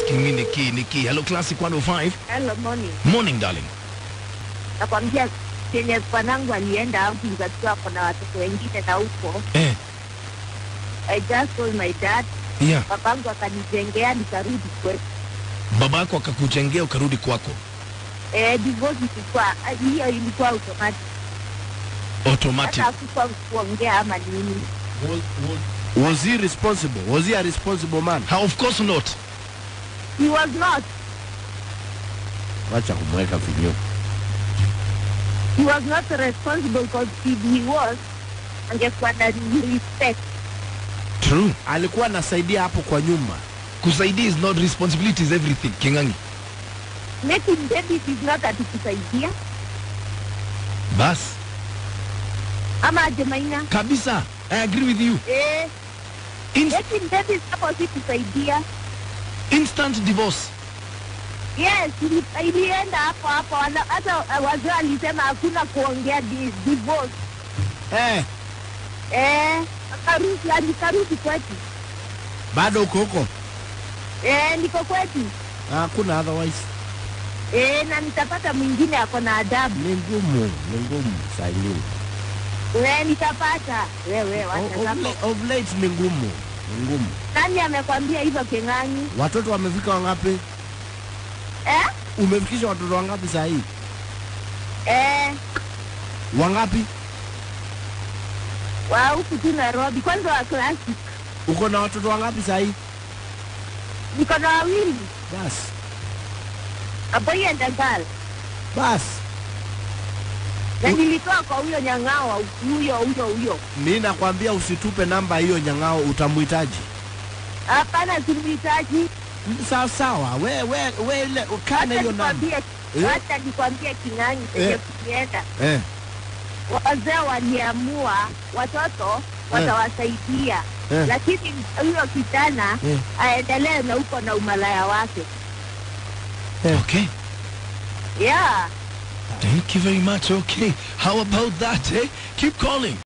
Kimi Niki Niki. Hello Classic 105. Hello, morning. Morning darling. Nakwambia kenye bwanangu alienda out nikasikia kuna watoto wengine na huko. Eh, I just told my dad, yeah. babangu akanijengea nikarudi kwetu. Babako akakujengea ukarudi kwako. Eh, divorce ilikuwa hiyo ilikuwa automatic. Automatic. Hata hakukuwa kuongea ama nini. Was, was, was he responsible? Was he a responsible man? How of course not. He was not. Wacha kumweka vinyo. He was not responsible because if he was, angekuwa na respect. True. Alikuwa anasaidia hapo kwa nyuma. Kusaidia is not responsibility is everything. Kingangi. Making babies is not atikusaidia Bas. ama aje Maina? Kabisa. I agree with you. Eh, In making babies hapo si kusaidia. instant divorce. Yes, ili- ilienda hapo hapo. Wana- Hata uh, wazee walisema hakuna kuongea di, divorce. Eh, Eh, akarudi alikarudi kwetu. bado uko huko? Eh, niko kwetu. Hakuna otherwise. Eh, na nitapata mwingine ako na adabu. Ni ngumu, ni ngumu saa ingine. Eh, nitapata. Wewe O- wacha Of, zako. late- of late ni ngumu, ni ngumu. Nani amekwambia hivyo Keng'ang'i? Watoto wamefika wangapi? Eh? Umefikisha watoto wangapi saa hii? Eh, Wangapi? wa huku tu Nairobi. Kwanza wa classic. Uko na watoto wangapi saa hii? Niko na wawili. Basi, A boy and a girl. basi. Na U- nilitoa kwa huyo nyang'awa huyo huyo huyo. Mi nakwambia usitupe namba hiyo nyang'ao, utamhitaji. Hapana, simhitaji. Sawa sawa, we we we ile ukane hiyo namba. nikwambie, Eh? wacha nikwambie King'ang'i penye Eh. kukienda. Eh, Wazee waliamua watoto watawasaidia, Eh. lakini huyo kijana Eh. aendelee na huko na umalaya wake. Okay. Yeah. Thank you very much. Okay. How about that, eh? Keep calling.